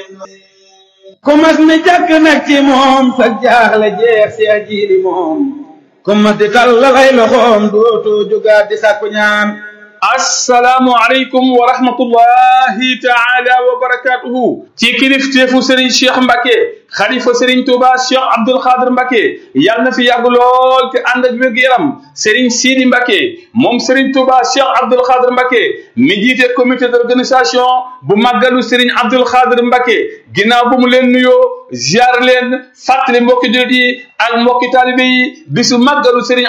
ku mas ni jàkk nag ci moom sa jaaxle jeex seex jiili moom ku mas di tallalay loxoom dootoo jógaat di sàkku ñaan assalaamu aleykum wa rahmatullahi taala wa barakatuhu ci kilifteefu sëriñ cheikh mbake xalifa sëriñ tuuba cheikh abdul xaadir mbake yàlla na fi yàgg lool te ànd ak wér-gu-yaram sëriñ siidi mbake moom sëriñ tuuba cheikh abdul xaadir mbake mi jiite comité d'organisation bu màggalu sëriñ abdul xaadir mbake ginnaaw bu mu leen nuyoo ziar leen fàttali mbokki jullit yi ak mbokki taalibe yi bisu màggalu sëriñ